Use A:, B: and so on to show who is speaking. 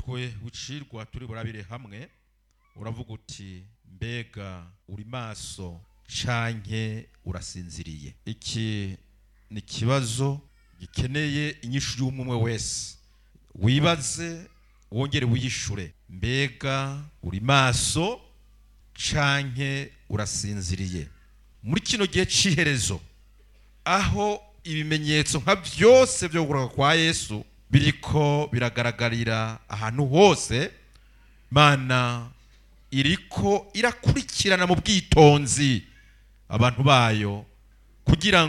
A: umutwe w'icirwa turi burabire hamwe uravuga uti mbega uri maso canke urasinziriye iki ni ikibazo gikeneye inyishu y'umwe wese wibaze wongere wiyishure mbega uri maso canke urasinziriye muri kino gihe c'iherezo aho ibimenyetso nka byose byo kugaruka kwa yesu biriko biragaragarira ahantu hose mana iriko irakurikirana mu bwitonzi abantu bayo kugira